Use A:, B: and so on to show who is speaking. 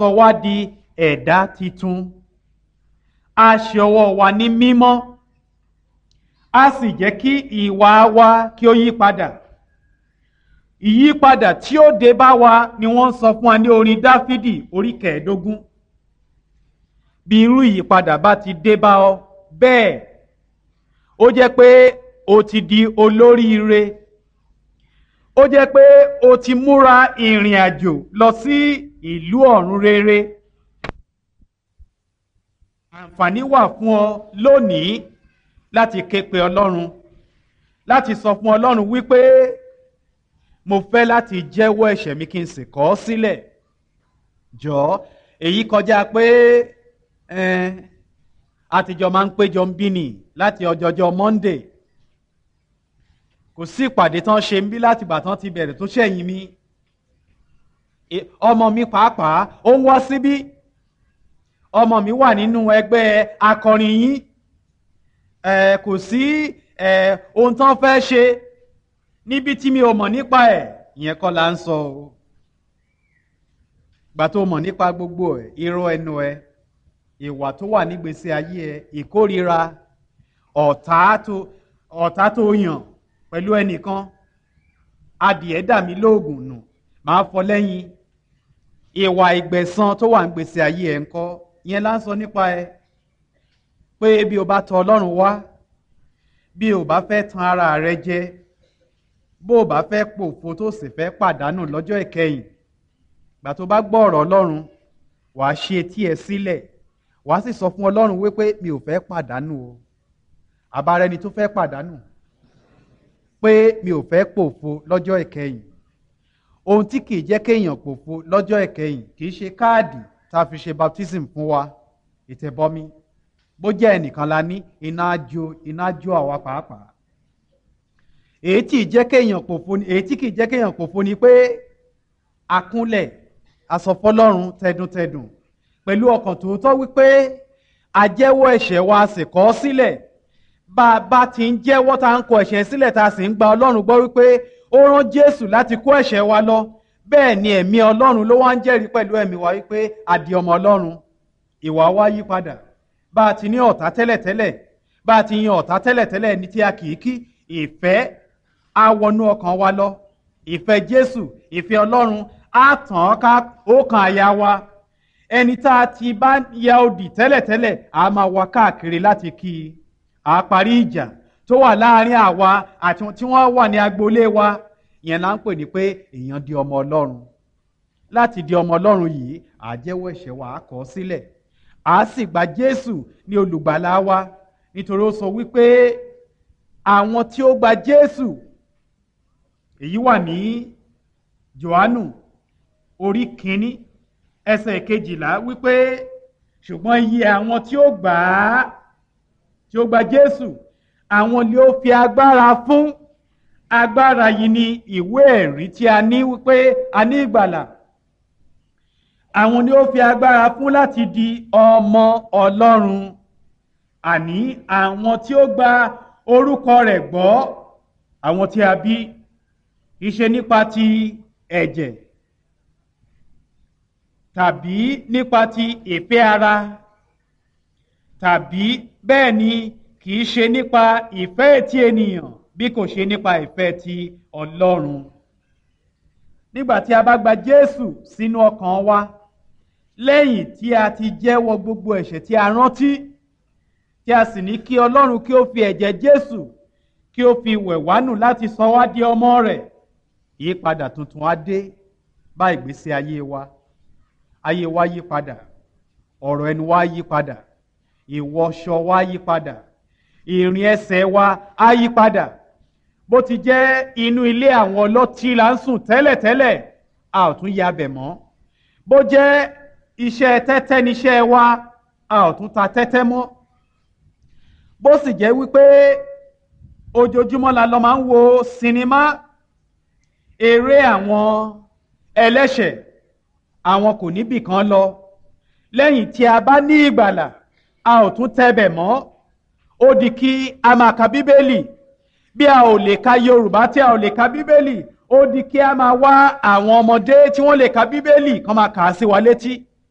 A: sọ wá di ẹ̀dá titun a ṣe ọwọ́ wa ní mímọ́ a sì jẹ́ kí ìwà wa kí ó yí padà ìyípadà tí ó dé bá wa ni wọ́n sọ fún wa ní orin dáfídì orí kẹẹ̀ẹ́dógún bí irú ìyípadà bá ti dé bá ọ bẹ́ẹ̀ ó jẹ́ pé o ti di olóríire ó jẹ́ pé o ti múra ìrìn àjò lọ sí ìlú ọ̀run rere àǹfààní wà fún ọ lónìí láti ké pe ọlọ́run láti sọ fún ọlọ́run wípé mo fẹ́ láti jẹ́wọ́ ẹ̀ṣẹ̀ mi kí n sì kọ̀ ọ́ sílẹ̀ jọ̀ọ́ èyí kọjá pé àtijọ́ máa ń péjọ ń bí nì láti ọjọ́jọ́ Monday kò sí ìpàdé tán ṣe ń bí láti ìgbà tán ti bẹ̀rẹ̀ tó ṣẹ̀yìn mi ọmọ mi pàápàá ó ń wá síbí ọmọ mi wà nínú ẹgbẹ́ akọrin yín kò sí ohun tán fẹ́ ṣe níbi tí mi ò mọ̀ nípa ẹ̀ ìyẹn kọ́ la ń sọ o gbà tó mọ̀ nípa gbogbo ẹ̀ irọ́ ẹnu ẹ̀ ìwà tó wà nígbèsè ayé ẹ̀ ìkórira ọ̀tá tó ọ̀tá tó yàn pẹ̀lú ẹnìkan adìẹ dà mí lóògùn nù máa fọ lẹ́yìn ìwà ìgbẹ̀san tó wà nígbèsè ayé ẹ̀ ńkọ́ ìyẹn la ń sọ nípa ẹ̀ pé bí o bá tọ̀ Ọlọ́run wá bí o bá fẹ́ tan ara rẹ jẹ bó o bá fẹ́ pòfo tó sì fẹ́ pàdánù lọ́jọ́ ìkẹyìn gbà tó bá gbọ́ ọ̀rọ̀ Ọlọ́run wàá ṣe etí ẹ sílẹ̀ wàá sì sọ fún Ọlọ́run wípé mi ò fẹ́ pàdánù o àbára ẹni tó fẹ́ pàdánù pé mi ò fẹ́ pòfo lọ́jọ́ ìkẹyìn ohun tí kì í jẹ́ kéèyàn pòfo lọ́jọ́ ìkẹyìn kì í ṣe káàdì tá a fi ṣe baptism fún wa ìtẹ̀bọmi bó jẹ́ ẹnìkan la ní iná jó iná jó àwa pàápàá èyí tí jẹ́ kéèyàn pòfo ni èyí tí kì í jẹ́ kéèyàn pòfo ni pé akúnlẹ̀ asọ̀fọ́lọ́run tẹdùntẹdùn pẹ̀lú ọkàn tòótọ́ wípé àjẹ́wọ́ ẹ̀ṣẹ̀ wa sì kọ̀ ọ́ sílẹ̀ bá a bá ti ń jẹ́wọ́ tá à ń kọ̀ ẹ̀ṣẹ̀ sílẹ̀ tá a sì ń gba ọlọ́run gbọ́ wípé ó rán jésù láti kó ẹ̀ṣẹ̀ wa lọ bẹ́ẹ̀ ni ẹ̀mí ọlọ́run ló wá ń jẹ́rìí pẹ̀lú ẹ̀mí wa wípé a di ọmọ ọlọ́run ìwà wa yí padà bá a ti ní ọ̀tá tẹ́lẹ̀tẹ́lẹ̀ bá a ti yan ọ̀tá tẹ́lẹ̀tẹ́lẹ̀ ní tí a kì í kí ìfẹ́ á wọnú ọkàn wa lọ ìfẹ́ jésù ìfẹ́ ọlọ́run á tàn án ká ó kan àyà wa ẹni tá a ti bá ya odì tẹ́lẹ̀tẹ́lẹ̀ á máa wá káàkiri láti kí i á parí ìjà tó wà láàrin àwa àti tí wọ́n wà ní agboolé wa ìyẹn là ń pè ní pé èèyàn di ọmọ ọlọ́run láti di ọmọ ọlọ́run yìí àjẹ́wọ́ ẹ̀ṣẹ̀ wa á kọ̀ ọ́ sílẹ̀ a sì gba jésù ní olùgbàlà wa nítorí ó sọ wípé àwọn tí ó gba jésù èyí wà ní johannu orí kínní ẹsẹ̀ kejìlá wípé ṣùgbọ́n iye àwọn tí ó gbà á tí ó gba jésù àwọn ni ó fi agbára fún agbára yìí ni ìwé ẹ̀rí tí a ní wípé a ní ìgbàlà àwọn ni ó fi agbára fún láti di ọmọ ọlọ́run àní àwọn tí ó gba orúkọ rẹ̀ gbọ́ àwọn tí a bí iṣẹ́ nípa ti ẹ̀jẹ̀ tàbí nípa ti ìfẹ́ ara tàbí bẹ́ẹ̀ ni kì í ṣe nípa ìfẹ́ ti ènìyàn bí kò ṣe nípa ìfẹ́ ti ọlọ́run nígbà tí a bá gba jésù sínú ọkàn wa lẹ́yìn tí a ti jẹ́wọ́ gbogbo ẹ̀ṣẹ̀ tí a rántí tí a sì ní kí ọlọ́run kí ó fi ẹ̀jẹ̀ jésù kí ó fi wẹ̀ wá nù láti sọ wá di ọmọ rẹ̀ ìyípadà tuntun á dé bá ìgbésí ayé wa ayé wa yí padà ọ̀rọ̀ ẹnu wa yí padà ìwọṣọ wa yí padà ìrìn ẹsẹ̀ wa á yí padà bó ti jẹ́ inú ilé àwọn ọlọ́tí là ń sùn tẹ́lẹ̀tẹ́lẹ̀ a ò tún ya bẹ̀ mọ́ bó jẹ́ iṣẹ́ tẹ́tẹ́ níṣẹ́ wa a ò tún ta tẹ́tẹ́ mọ́ bó sì jẹ́ wípé ojoojúmọ́ la lọ máa ń wo sinimá eré àwọn ẹlẹ́ṣẹ̀ àwọn kò níbì kan lọ lẹ́yìn tí a bá ní ìgbàlà a ò tún tẹ́bẹ̀ mọ́ ó di kí a máa ka bíbélì bí a ò lè ka yorùbá tí a ò lè ka bíbélì ó di kí a máa wá àwọn ọmọdé tí wọ́n lè ka bíbélì kán máa kà á sí wa létí